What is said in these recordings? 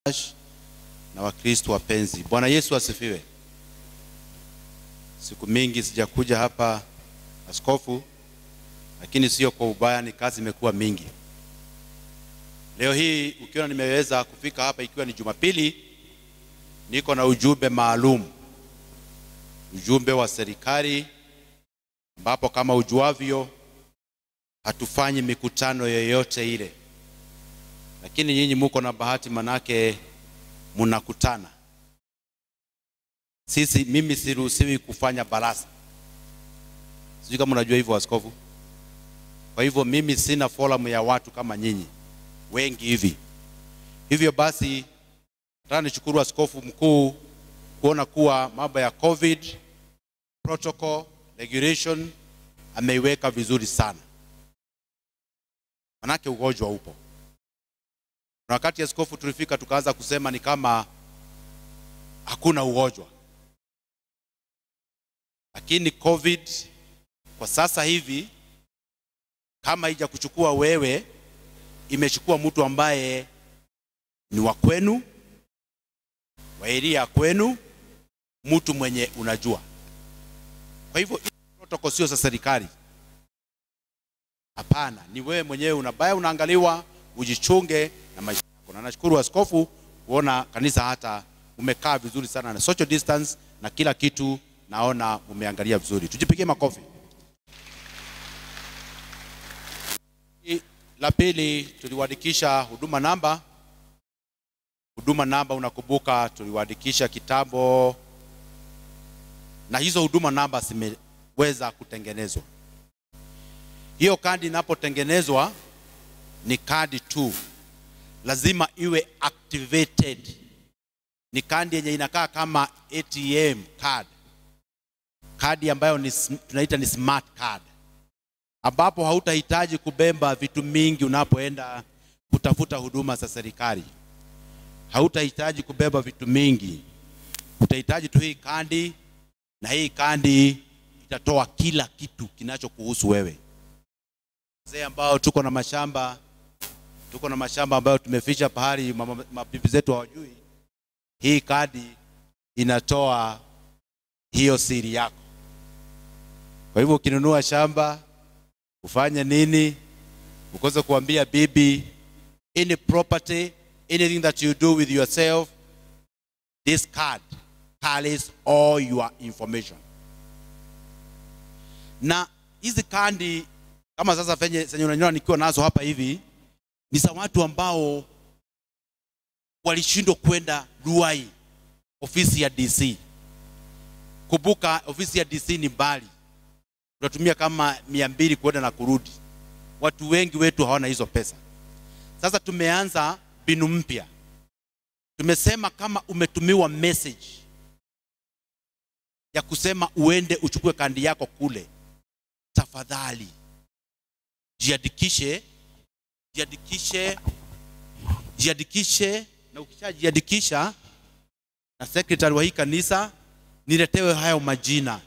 na Wakristo wapenzi, Bwana Yesu asifiwe. Siku mingi sijakuja hapa askofu, lakini sio kwa ubaya, ni kazi imekuwa mingi. Leo hii ukiona nimeweza kufika hapa ikiwa ni Jumapili, niko na ujumbe maalum, ujumbe wa serikali, ambapo kama ujuavyo hatufanyi mikutano yoyote ile, lakini nyinyi muko na bahati, manake mnakutana. Sisi mimi siruhusiwi kufanya baraza, sijui kama unajua hivyo askofu. Kwa hivyo mimi sina forum ya watu kama nyinyi wengi hivi. Hivyo basi, nataka nishukuru askofu mkuu kuona kuwa mambo ya COVID protocol regulation ameiweka vizuri sana, manake ugonjwa upo. Na wakati askofu tulifika tukaanza kusema ni kama hakuna ugonjwa, lakini COVID kwa sasa hivi kama haija kuchukua wewe, imechukua mtu ambaye ni wa kwenu, wa eria kwenu, mtu mwenye unajua. Kwa hivyo protocol sio za serikali, hapana, ni wewe mwenyewe unabaya, unaangaliwa ujichunge na maisha yako. Na nashukuru askofu kuona kanisa hata umekaa vizuri sana na social distance na kila kitu, naona umeangalia vizuri. Tujipigie makofi. La pili, tuliwaandikisha huduma namba. Huduma namba, unakumbuka tuliwaandikisha kitambo, na hizo huduma namba zimeweza kutengenezwa. Hiyo kadi inapotengenezwa ni kadi tu, lazima iwe activated. Ni kadi yenye inakaa kama ATM card, kadi ambayo ni, tunaita ni smart card, ambapo hautahitaji kubeba vitu mingi unapoenda kutafuta huduma za serikali. Hautahitaji kubeba vitu mingi, utahitaji tu hii kadi, na hii kadi itatoa kila kitu kinachokuhusu wewe. Wazee ambao tuko na mashamba tuko na mashamba ambayo tumeficha pahali mabibi zetu hawajui. Hii kadi inatoa hiyo siri yako. Kwa hivyo ukinunua shamba ufanye nini, ukose kuambia bibi, any property anything that you do with yourself, this card carries all your information. Na hizi kadi kama sasa venye zenye unaniona nikiwa nazo hapa hivi ni za watu ambao walishindwa kwenda Ruai, ofisi ya DC. Kumbuka ofisi ya DC ni mbali, tunatumia kama mia mbili kwenda na kurudi. Watu wengi wetu hawana hizo pesa. Sasa tumeanza mbinu mpya, tumesema kama umetumiwa message ya kusema uende uchukue kandi yako kule, tafadhali jiandikishe jiandikishe jiandikishe, na ukishajiandikisha na sekretari wa hii kanisa, niletewe hayo majina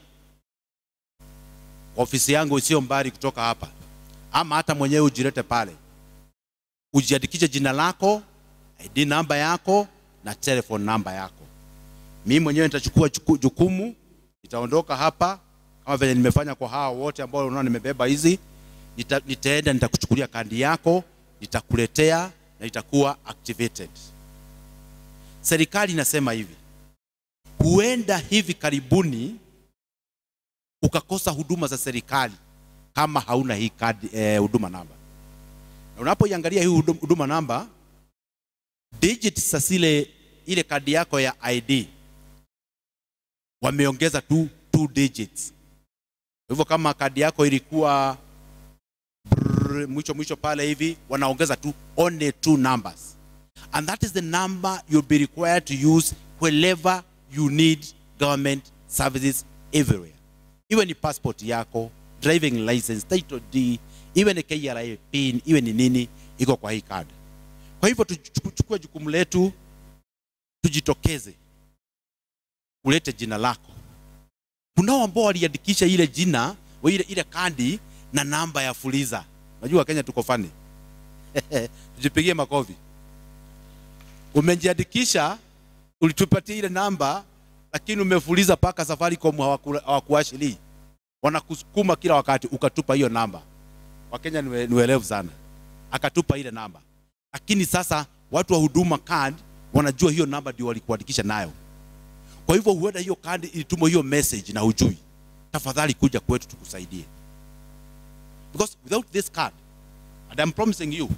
kwa ofisi yangu isiyo mbali kutoka hapa, ama hata mwenyewe ujilete pale, ujiandikishe jina lako, ID namba yako na telephone namba yako. Mimi mwenyewe nitachukua jukumu, nitaondoka hapa kama vile nimefanya kwa hawa wote ambao unaona nimebeba hizi nita, nitaenda nitakuchukulia kandi yako nitakuletea na itakuwa activated. Serikali inasema hivi, huenda hivi karibuni ukakosa huduma za serikali kama hauna hii kadi eh, huduma namba. Na unapoiangalia hii huduma namba, digits za zile ile kadi yako ya ID wameongeza tu two digits. Hivyo kama kadi yako ilikuwa brrr, mwisho mwisho pale hivi wanaongeza tu only two numbers and that is the number you'll be required to use wherever you need government services everywhere iwe ni passport yako driving license title D iwe ni KRA pin iwe ni nini iko kwa hii card kwa hivyo tuchukue jukumu letu tujitokeze ulete jina lako kunao ambao waliandikisha ile jina ile, ile kadi na namba ya fuliza. Najua Kenya tuko fani. Tujipigie makofi. umejiandikisha ulitupatia ile namba lakini umefuliza mpaka Safaricom hawaku- hawakuashilii wanakusukuma kila wakati ukatupa hiyo namba wakenya ni we- ni werevu sana akatupa ile namba lakini sasa watu wa huduma card wanajua hiyo namba ndio walikuandikisha nayo kwa hivyo huenda hiyo kadi ilitumwa hiyo message na hujui tafadhali kuja kwetu tukusaidie because without this card and I'm promising you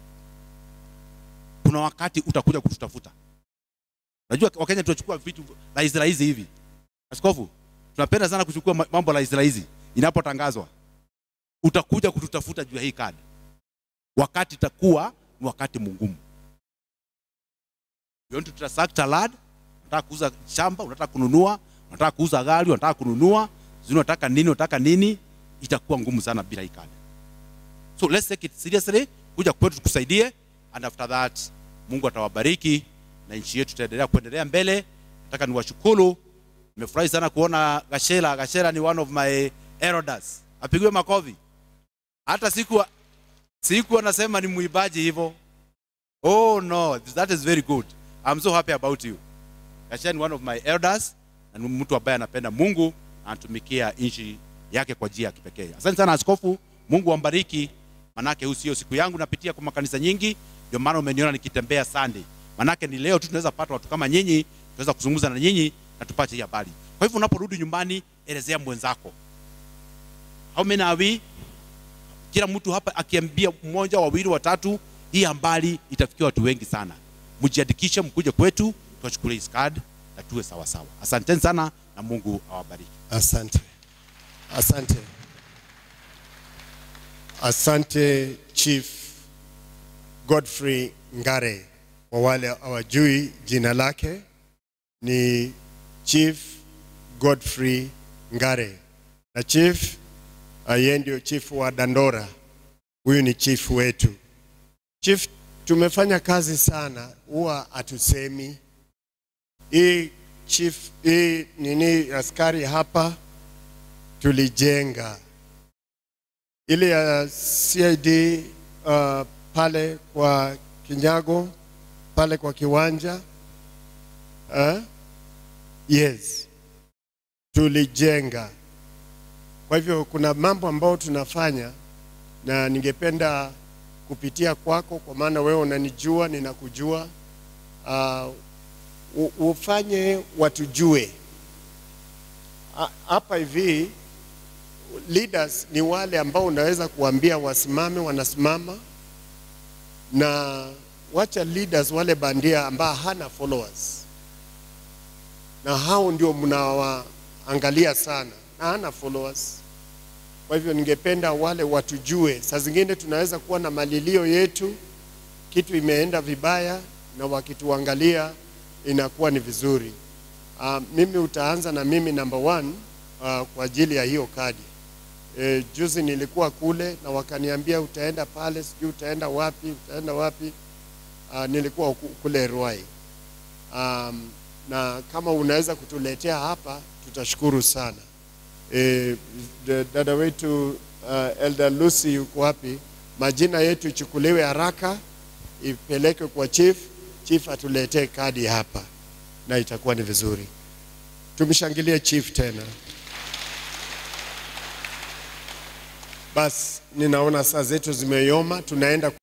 kuna wakati utakuja kututafuta najua wakenya tunachukua vitu rahisi rahisi hivi askofu tunapenda sana kuchukua ma- mambo rahisi rahisi inapotangazwa utakuja kututafuta juu ya hii kadi wakati itakuwa ni wakati mgumu you want to transact a land unataka kuuza shamba unataka kununua unataka kuuza gari unataka kununua sijui unataka nini unataka nini itakuwa ngumu sana bila hii kadi so let's take it seriously kuja kwetu tukusaidie and after that mungu atawabariki na nchi yetu itaendelea kuendelea mbele nataka niwashukuru nimefurahi sana kuona gashera gashera ni one of my elders apigiwe makofi hata siku siku anasema ni muibaji hivyo oh no that is very good i'm so happy about you gashera ni one of my elders na ni mtu ambaye anapenda mungu na anatumikia nchi yake kwa njia ya kipekee asante sana askofu mungu ambariki manake huu sio siku yangu napitia kwa makanisa nyingi ndio maana umeniona nikitembea sunday manake ni leo tu tunaweza pata watu kama nyinyi tunaweza kuzungumza na nyinyi na tupate hii habari kwa hivyo unaporudi nyumbani elezea mwenzako how many are we kila mtu hapa akiambia mmoja wawili watatu hii habari itafikia watu wengi sana mjiandikishe mkuje kwetu tuwachukulie hii card na tuwe sawa sawa asanteni sana na mungu awabariki Asante, asante, asante Chief Godfrey Ngare. Kwa wale hawajui jina lake ni Chief Godfrey Ngare, na chief uh, yeye ndio chief wa Dandora. Huyu ni chief wetu. Chief, tumefanya kazi sana, huwa hatusemi hii chief hii nini askari hapa tulijenga ile ya CID uh, pale kwa Kinyago pale kwa kiwanja uh, yes tulijenga. Kwa hivyo kuna mambo ambayo tunafanya na ningependa kupitia kwako, kwa maana wewe unanijua, ninakujua uh, u- ufanye watujue Ha- hapa hivi. Leaders ni wale ambao unaweza kuambia wasimame, wanasimama, na wacha leaders wale bandia ambao hana followers, na hao ndio mnawaangalia sana na hana followers. Kwa hivyo ningependa wale watujue. Saa zingine tunaweza kuwa na malilio yetu, kitu imeenda vibaya, na wakituangalia inakuwa ni vizuri. Uh, mimi utaanza na mimi number one uh, kwa ajili ya hiyo kadi. E, juzi nilikuwa kule na wakaniambia utaenda pale, sijui utaenda wapi, utaenda wapi. Uh, nilikuwa ku- kule Ruai. Um, na kama unaweza kutuletea hapa tutashukuru sana. E, dada wetu uh, Elder Lucy yuko wapi? Majina yetu ichukuliwe haraka, ipelekwe kwa chief, chief atuletee kadi hapa na itakuwa ni vizuri. Tumshangilie chief tena. Basi ninaona saa zetu zimeyoma, tunaenda